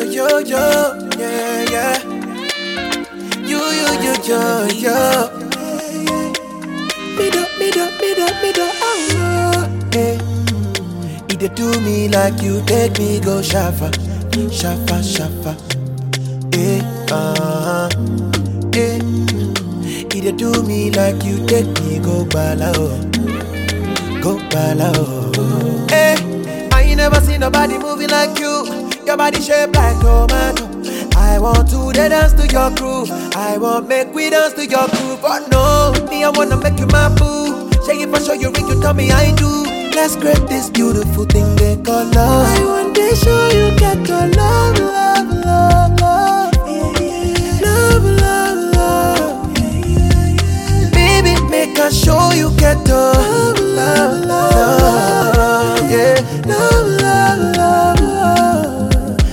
yo, yo, yeah, yeah. You, you, you, yo, yo. Me do, me do, me do, me do, oh, yeah. You dey do me like you take me go shafa, shafa, shafa. Eh, uh-huh. Eh. You dey do me like you take me go bala, oh. Go bala, oh. Eh, I ain't never seen nobody moving like you. Your body shaped like tomato. I want to dey dance to your groove. I want make we dance to your groove. But no, me I wanna make you my boo. Shake it for sure you ring, you tell me I do. Let's create this beautiful thing they call love. I want to show you get your love, love, love, love. Love, love, love. Baby, make I show you get the love, love, love, love. Yeah, love, love, love, love.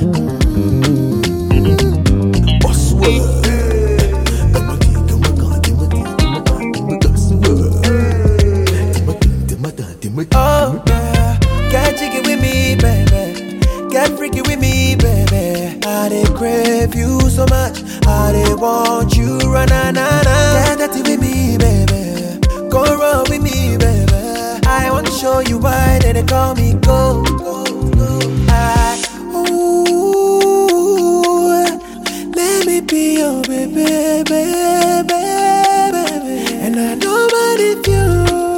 Oh yeah, get jiggy with me, baby. Get freaky with me, baby. I dey crave you so much. I dey want you, run na na na. Get dirty with me, baby. Go run with me, baby. I want to show you why they, they call me go. go, go. I, ooh, let me be your baby, baby, baby. And I know but if you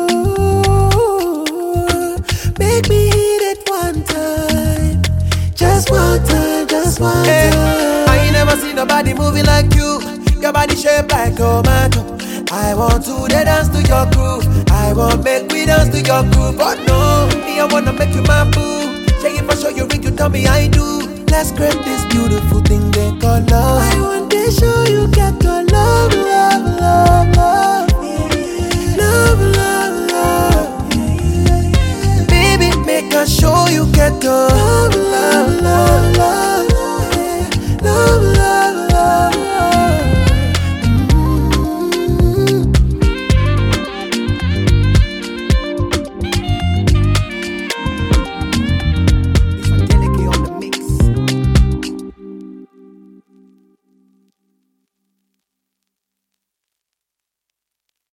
make me hit it one time, just one time, just one time. I ain't never seen nobody moving like you. Your body shaped like tomato. I want to dey dance to your groove. I want make we dance to your groove. But no, me I wanna make you my boo. Shake it for sure you ring, you tell me I do. Let's create this beautiful thing they call love. I